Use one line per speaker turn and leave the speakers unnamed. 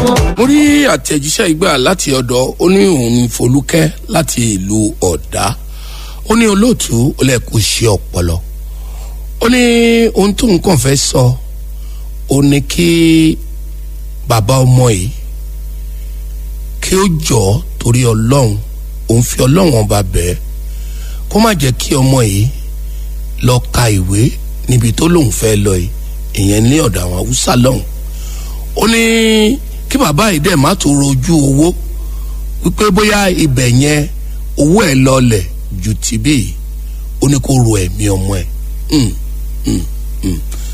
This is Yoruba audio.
mo rí àtẹ̀jíṣẹ́ ìgbà láti ọ̀dọ̀ ó ní òun folúkẹ́ láti ìlú ọ̀dá ó ní olóòtú ó lè kó ṣe ọpọlọ ó ní ohun tó nǹkan fẹ́ sọ ó ní kí bàbá ọmọ yìí kí ó jọ torí ọlọ́run òun fi ọlọ́run ọba bẹ́ẹ̀ kó má jẹ́ kí ọmọ yìí lọ ka ìwé níbi tó lóun fẹ́ lọ yìí ìyẹn ní ọ̀dọ̀ àwọn haúsá lọ́hùn ó ní kí bàbá yìí dẹ̀ má tó rojú owó wípé bóyá ibẹ̀ yẹn owó ẹ̀ lọlẹ̀ ju tìbí yìí ó ní kó ro ẹ̀mí ọmọ ẹ̀